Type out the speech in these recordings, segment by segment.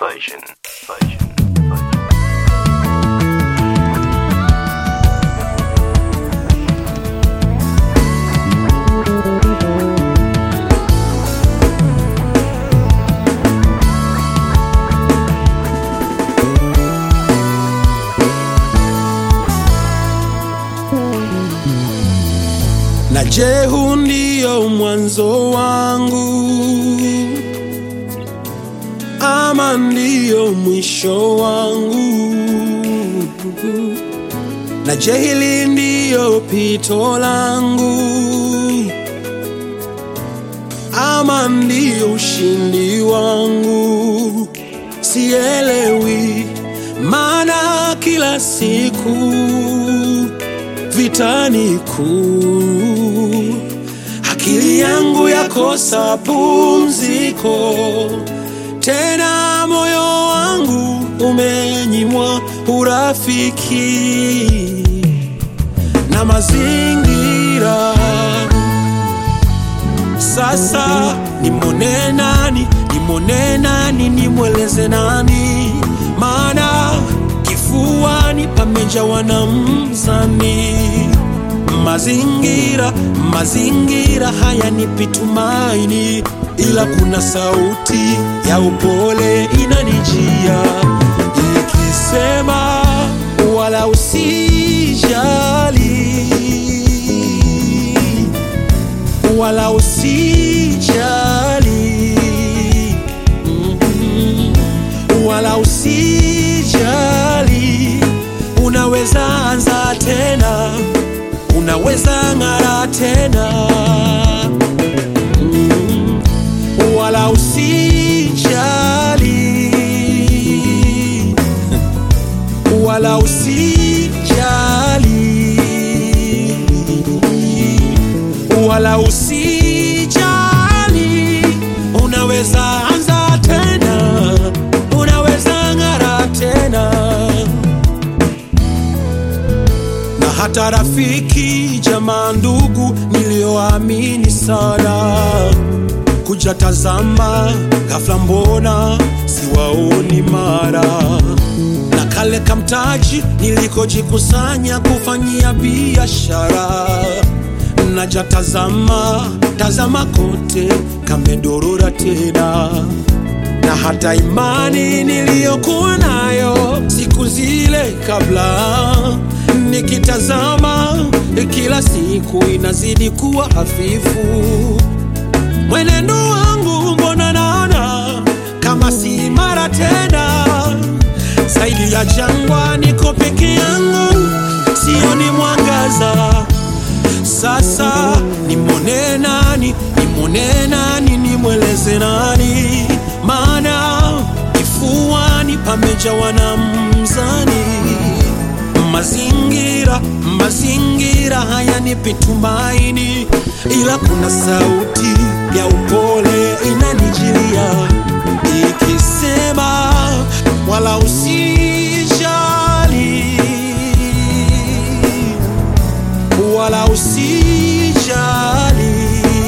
version. Version. Version. na je, huu ndio mwanzo wangu ama ndio mwisho wangu? Na je, hili ndio pito langu ama ndio ushindi wangu? Sielewi, maana kila siku vitani kuu, akili yangu yakosa pumziko, tena moyo wangu umenyimwa urafiki na mazingira. Sasa nimwone nani, nimwone nani, nimweleze nani? Maana kifuani pamejawa na mzani. Mazingira, mazingira hayanipi tumaini, ila kuna sauti ya upole inanijia ikisema, wala usijali wala usijali mm, wala usijali, unaweza anza tena, unaweza ng'ara tena mm, wala usijali, wala usijali wala usijali, unaweza anza tena, unaweza ng'ara tena. Na hata rafiki, jamaa, ndugu nilioamini sana kuja tazama, ghafla mbona siwaoni mara na kale kamtaji nilikojikusanya kufanyia biashara naja tazama, tazama kote kamedorora tena, na hata imani niliyokuwa nayo siku zile kabla, nikitazama kila siku inazidi kuwa hafifu. Mwenendo wangu mbona naona kama si imara tena, zaidi ya jangwa, niko peke yangu, sioni mwangaza. Sasa nimwone nani, nimwone nani, nimweleze nani? Maana kifuani pamejawa na mzani. Mazingira, mazingira hayanipi tumaini, ila kuna sauti ya upole inanijilia ikisema, wala usijali wala usijali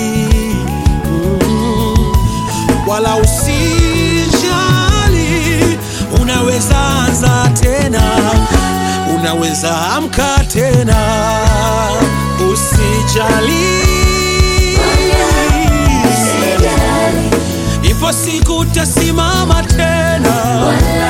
mm, wala usijali, unaweza anza tena, unaweza amka tena, usijali, ipo siku utasimama tena,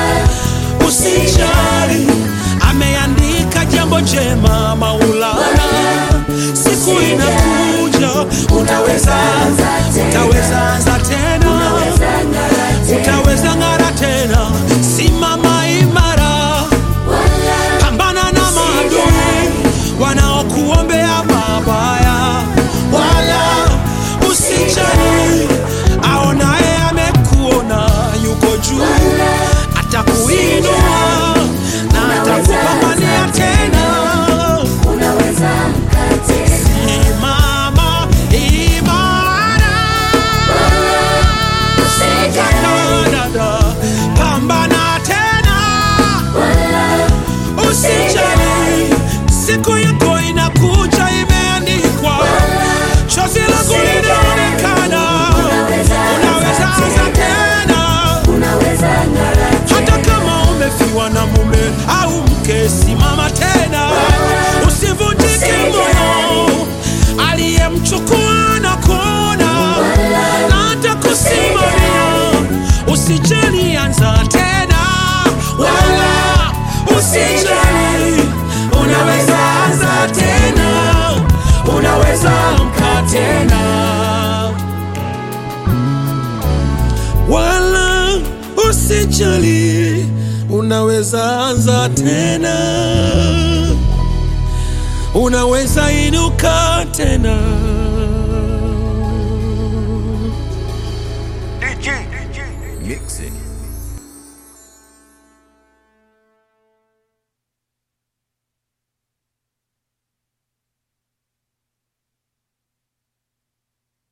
usijali, ameandika jambo jema Maulana, siku inakuja, utaweza, utaweza anza tena, utaweza ng'ara tena, simama imara, pambana na maadui wanaokuombea mabaya, wala usijali, aonaye amekuona yuko juu, atakuinua na atakupambania tena. Simama imara, anza tena, wala usijali, unaweza anza tena, unaweza amka tena, wala usijali, unaweza anza tena, unaweza inuka tena. DJ, DJ, mix it.